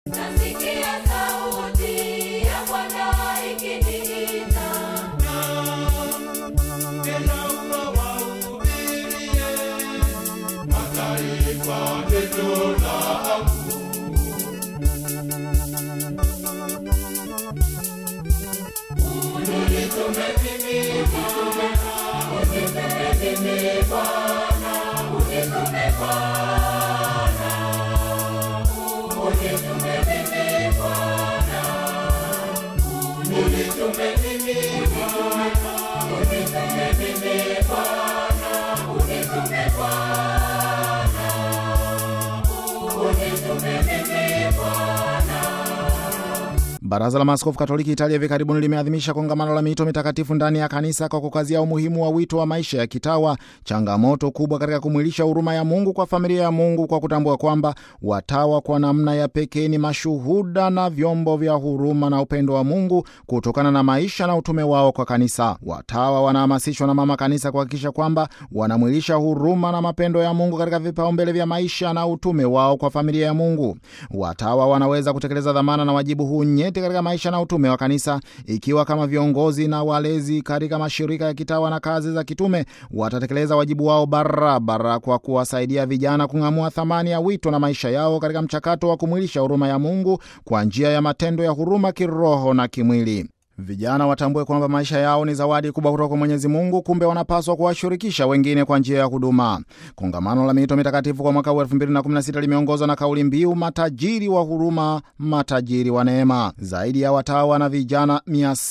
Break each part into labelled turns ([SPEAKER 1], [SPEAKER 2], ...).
[SPEAKER 1] Nasikia sauti ya Bwana ikiniita,
[SPEAKER 2] Tena ukawahubirie mataifa neno langu. Unitume mimi Bwana, unitume mimi Bwana, unitume Bwana, unitume mimi Bwana, unitume mimi Bwana, unitume mimi Bwana, unitume Bwana, unitume mimi Bwana.
[SPEAKER 3] Baraza la Maaskofu Katoliki Italia hivi karibuni limeadhimisha kongamano la miito mitakatifu ndani ya kanisa kwa kukazia umuhimu wa wito wa maisha ya kitawa, changamoto kubwa katika kumwilisha huruma ya Mungu kwa familia ya Mungu, kwa kutambua kwamba watawa kwa namna ya pekee ni mashuhuda na vyombo vya huruma na upendo wa Mungu kutokana na maisha na utume wao kwa kanisa. Watawa wanahamasishwa na Mama Kanisa kuhakikisha kwamba wanamwilisha huruma na mapendo ya Mungu katika vipaumbele vya maisha na utume wao kwa familia ya Mungu. Watawa wanaweza kutekeleza dhamana na wajibu huu nyeti katika maisha na utume wa kanisa ikiwa kama viongozi na walezi katika mashirika ya kitawa na kazi za kitume watatekeleza wajibu wao barabara kwa kuwasaidia vijana kung'amua thamani ya wito na maisha yao katika mchakato wa kumwilisha huruma ya Mungu kwa njia ya matendo ya huruma kiroho na kimwili. Vijana watambue kwamba maisha yao ni zawadi kubwa kutoka kwa Mwenyezi Mungu, kumbe wanapaswa kuwashirikisha wengine kwa njia ya huduma. Kongamano la miito mitakatifu kwa mwaka huu 2016 limeongozwa na kauli mbiu matajiri wa huruma, matajiri wa neema. Zaidi ya watawa na vijana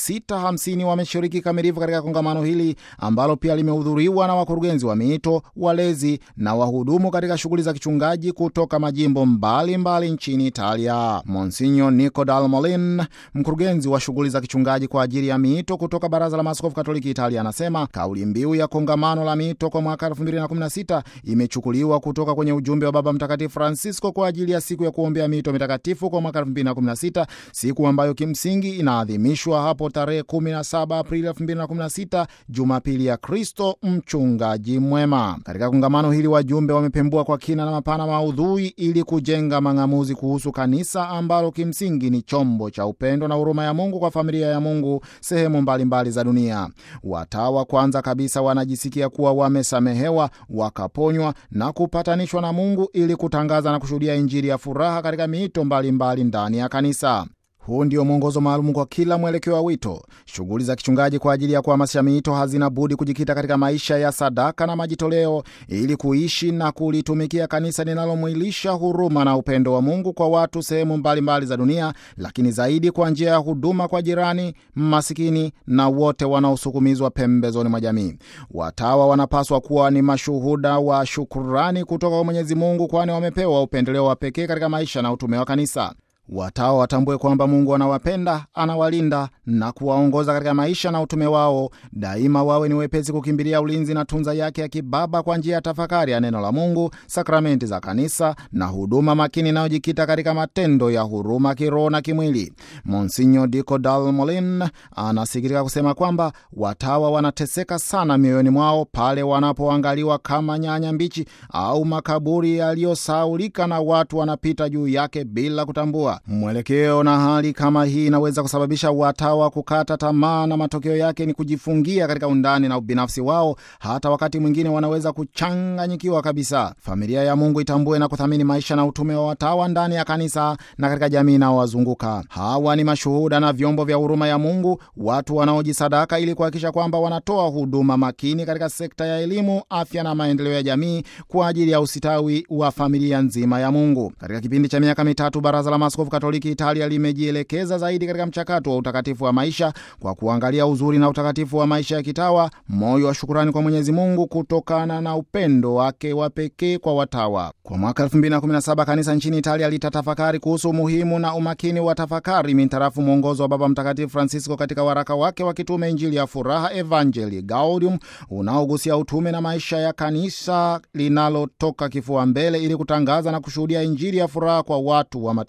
[SPEAKER 3] 650 wameshiriki kamilifu katika kongamano hili ambalo pia limehudhuriwa na wakurugenzi wa miito, walezi na wahudumu katika shughuli za kichungaji kutoka majimbo mbalimbali mbali nchini Italia. Monsinyo Nico Dal Molin, mkurugenzi wa shughuli za kichungaji kwa ajili ya miito kutoka Baraza la Maaskofu Katoliki Italia, anasema kauli mbiu ya kongamano la miito kwa mwaka 2016 imechukuliwa kutoka kwenye ujumbe wa Baba Mtakatifu Francisco kwa ajili ya siku ya kuombea miito mitakatifu kwa mwaka 2016, siku ambayo kimsingi inaadhimishwa hapo tarehe 17 Aprili 2016, Jumapili ya Kristo mchungaji mwema. Katika kongamano hili wajumbe wamepembua kwa kina na mapana maudhui ili kujenga mang'amuzi kuhusu kanisa ambalo kimsingi ni chombo cha upendo na huruma ya Mungu kwa familia ya Mungu sehemu mbalimbali mbali za dunia. Watawa kwanza kabisa wanajisikia kuwa wamesamehewa, wakaponywa na kupatanishwa na Mungu ili kutangaza na kushuhudia Injili ya furaha katika miito mbalimbali ndani ya kanisa. Huu ndio mwongozo maalum kwa kila mwelekeo wa wito. Shughuli za kichungaji kwa ajili ya kuhamasisha miito hazina budi kujikita katika maisha ya sadaka na majitoleo, ili kuishi na kulitumikia kanisa linalomwilisha huruma na upendo wa Mungu kwa watu sehemu mbalimbali za dunia, lakini zaidi kwa njia ya huduma kwa jirani, masikini na wote wanaosukumizwa pembezoni mwa jamii. Watawa wanapaswa kuwa ni mashuhuda wa shukurani kutoka kwa Mwenyezi Mungu, kwani wamepewa upendeleo wa pekee katika maisha na utume wa kanisa. Watawa watambue kwamba Mungu anawapenda, anawalinda na kuwaongoza katika maisha na utume wao. Daima wawe ni wepesi kukimbilia ulinzi na tunza yake ya kibaba kwa njia ya tafakari ya neno la Mungu, sakramenti za kanisa na huduma makini inayojikita katika matendo ya huruma kiroho na kimwili. Monsinyo Dico Dal Molin anasikitika kusema kwamba watawa wanateseka sana mioyoni mwao pale wanapoangaliwa kama nyanya mbichi au makaburi yaliyosaulika na watu wanapita juu yake bila kutambua mwelekeo. Na hali kama hii inaweza kusababisha watawa kukata tamaa, na matokeo yake ni kujifungia katika undani na ubinafsi wao. Hata wakati mwingine wanaweza kuchanganyikiwa kabisa. Familia ya Mungu itambue na kuthamini maisha na utume wa watawa ndani ya kanisa na katika jamii inayowazunguka. Hawa ni mashuhuda na vyombo vya huruma ya Mungu, watu wanaojisadaka ili kuhakikisha kwamba wanatoa huduma makini katika sekta ya elimu, afya na maendeleo ya jamii kwa ajili ya usitawi wa familia nzima ya Mungu. Katika kipindi cha miaka mitatu, Baraza la Maaskofu Katoliki Italia limejielekeza zaidi katika mchakato wa utakatifu wa maisha kwa kuangalia uzuri na utakatifu wa maisha ya kitawa, moyo wa shukurani kwa Mwenyezi Mungu kutokana na upendo wake wa pekee kwa watawa. Kwa mwaka 2017 kanisa nchini Italia litatafakari kuhusu umuhimu na umakini wa tafakari mintarafu mwongozo wa Baba Mtakatifu Francisco katika waraka wake wa kitume Injili ya Furaha, Evangelii Gaudium, unaogusia utume na maisha ya kanisa linalotoka kifua mbele ili kutangaza na kushuhudia Injili ya furaha kwa watu wa mataifa.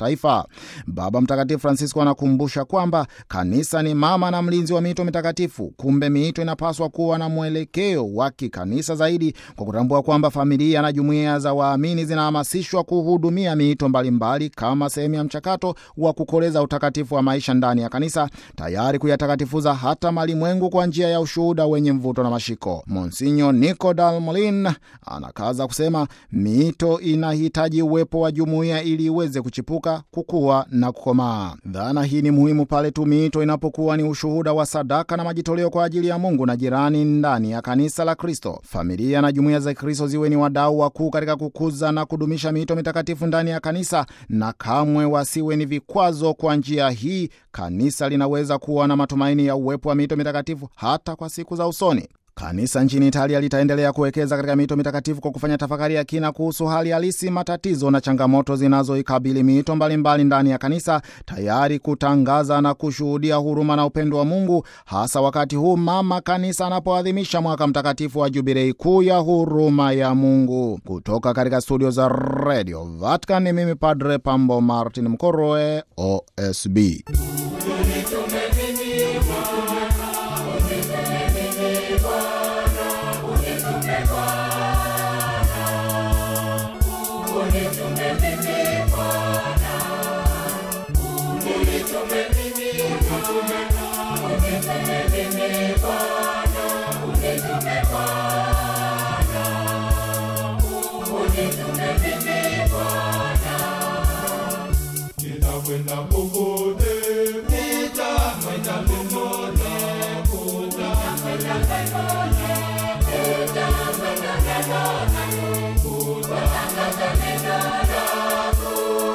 [SPEAKER 3] Baba Mtakatifu Francisco anakumbusha kwamba kanisa ni mama na mlinzi wa miito mitakatifu. Kumbe miito inapaswa kuwa na mwelekeo wa kikanisa zaidi, kwa kutambua kwamba familia na jumuiya za waamini zinahamasishwa kuhudumia miito mbalimbali kama sehemu ya mchakato wa kukoleza utakatifu wa maisha ndani ya kanisa, tayari kuyatakatifuza hata malimwengu kwa njia ya ushuhuda wenye mvuto na mashiko. Monsinyo Nico Dalmolin anakaza kusema miito inahitaji uwepo wa jumuiya ili iweze kuchipuka, kukua na kukomaa. Dhana hii ni muhimu pale tu miito inapokuwa ni ushuhuda wa sadaka na majitoleo kwa ajili ya Mungu na jirani ndani ya kanisa la Kristo. Familia na jumuiya za Kristo ziwe ni wadau wakuu katika kukuza na kudumisha miito mitakatifu ndani ya kanisa, na kamwe wasiwe ni vikwazo. Kwa njia hii kanisa linaweza kuwa na matumaini ya uwepo wa miito mitakatifu hata kwa siku za usoni. Kanisa nchini Italia litaendelea kuwekeza katika miito mitakatifu kwa kufanya tafakari ya kina kuhusu hali halisi, matatizo na changamoto zinazoikabili miito mbalimbali ndani ya kanisa, tayari kutangaza na kushuhudia huruma na upendo wa Mungu, hasa wakati huu mama kanisa anapoadhimisha mwaka mtakatifu wa jubilei kuu ya huruma ya Mungu. Kutoka katika studio za Radio Vatican, ni mimi Padre Pambo Martin Mkoroe, OSB.
[SPEAKER 2] Nitakwenda popote, nitakwenda popote, nitakwenda popote, nitakwenda kutangaza neno lako.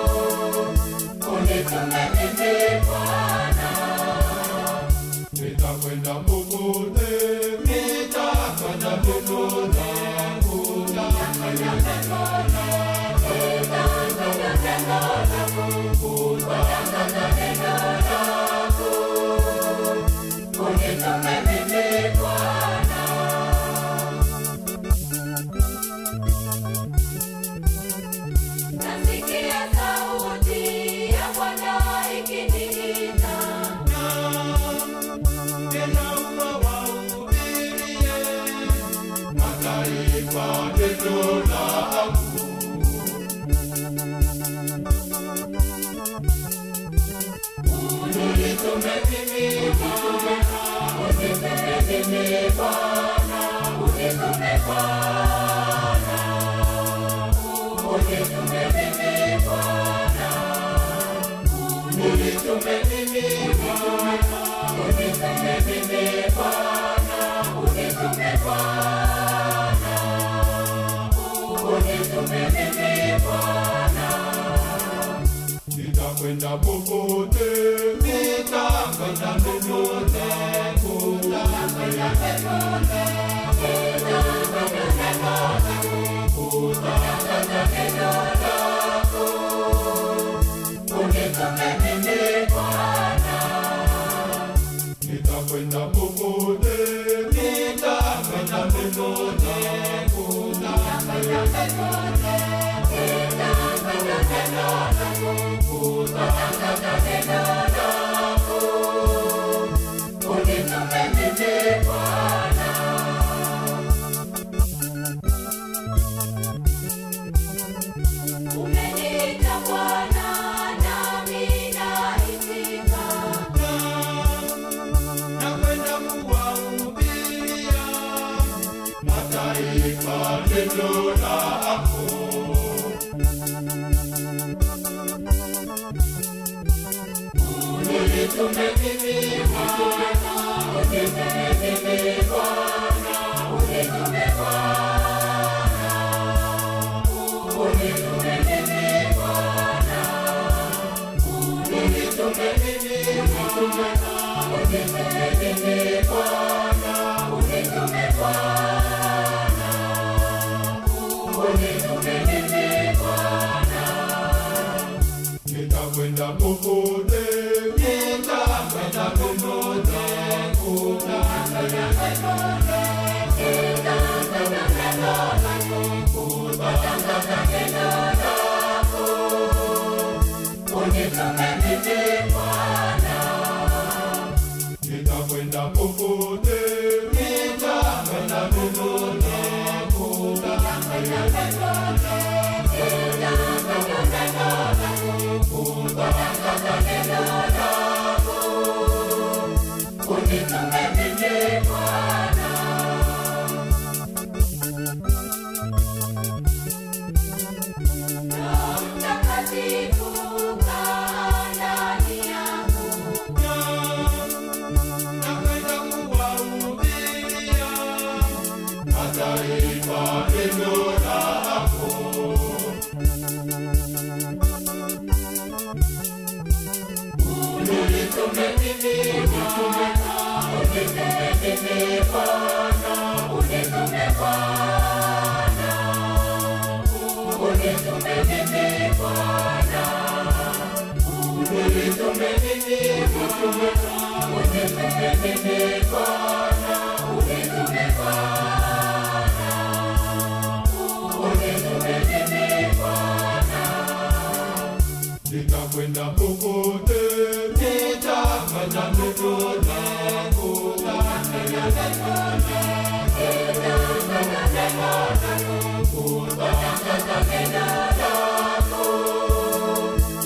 [SPEAKER 2] Unitume mimi Bwana. Nitakwenda popote, nitakwenda popote, nitakwenda popote, nitakwenda neno lako. Kutangaza neno lako. Unitume mimi Bwana.
[SPEAKER 1] Nasikia sauti ya Bwana ikiniita,
[SPEAKER 2] Tena ukawahubirie mataifa neno lako. Unitume mimi Bwana, unitume mimi Bwana, unitume Bwana, unitume mimi Bwana, unitume mimi Bwana, unitume mimi Bwana, unitume Bwana, unitume mimi Bwana. Nitakwenda popote, nitakwenda popote, nitakwenda popote, nitakwenda popote, kutangaza neno lako. Unitume mimi Bwana. Nitakwenda popote, nitakwenda popote, nitakwenda popote, nitakwenda neno lako. Kutangaza neno lako. Unitume mimi Bwana.
[SPEAKER 1] umeniita Bwana, nami naitika.
[SPEAKER 2] Nakwenda kuwahubiria mataifa neno lako. Unitume mimi Bwana, unitume mimi Bwana, unitume Bwana, unitume mimi Bwana, unitume mimi Bwana, unitume mimi Bwana, unitume Bwana, unitume mimi Bwana. Nitakwenda popote, nitakwenda popote, nitakwenda popote, nitakwenda neno lako, kutangaza neno lako. Unitume nitakwenda popote, nitakwenda neno lako,
[SPEAKER 1] Mtakatifu kaa ndani yangu,
[SPEAKER 2] nakwenda kuwahubiria mataifa neno lako. Unitume mimi Bwana, unitume mimi Bwana, unitume Bwana, unitume mimi Bwana, unitume mimi Bwana, unitume mimi Bwana, unitume Bwana, unitume mimi Bwana. Nitakwenda popote, nitakwenda neno lako,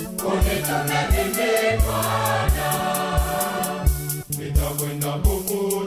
[SPEAKER 2] nitakwenda popote